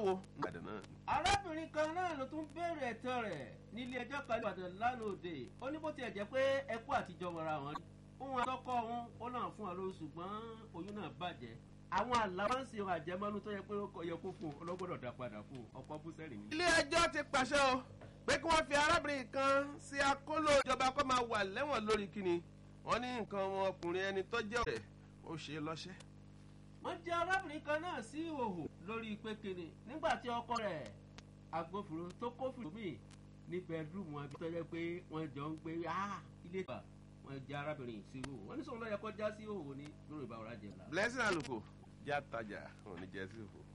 wo ìbàdàn náà. arábìnrin kan náà ló tún béèrè ẹ̀tọ́ rẹ̀ nílé ẹjọ́ kan ìbàdàn lánàá òde ó ní bó tiẹ̀ jẹ́ pé ẹkú àtijọ́ wọra wọn rí òun àtọ́kọ́ òun ó náà fún ọ lóṣù ṣùgbọ́n oyún náà bàjẹ́ àwọn àlàáfáàsì àjẹmọ́nú tó yẹ pé ó yẹ kó fún un ọlọ́gbọ́dọ̀ dá padà fún un ọkọ̀ búsẹ̀rì ni. ilé ẹjọ́ ti pàṣẹ o pé kí wọ́n fi arábìnrin kan sí akóló ìjọba kó máa wà lẹ́wọ̀n lórí kíni wọ́n ní nǹkan ọmọkùnrin ẹni tó jẹ́ ọ̀rẹ́ ó ṣe lọ́ṣẹ́. wọ́n jẹ́ arábìnrin kan náà sí ìhòòhò lórí pé kíni nígbà tí ọkọ rẹ̀ agbófinró tó kófìrò míì ní bẹẹdúrúmù àbí tó yẹ pé wọ́n jọ ń gbé ilé ìgbà wọ́n jẹ́ arábìnrin sí ìhòòhò wọ́n ní sọ̀rọ̀ lọ́yẹ kọjá sí ìhòòhò ní lórí ìbáwọ̀ rájẹ̀ la. blessing àlùkò já tajà òní jẹ́ sí òfò.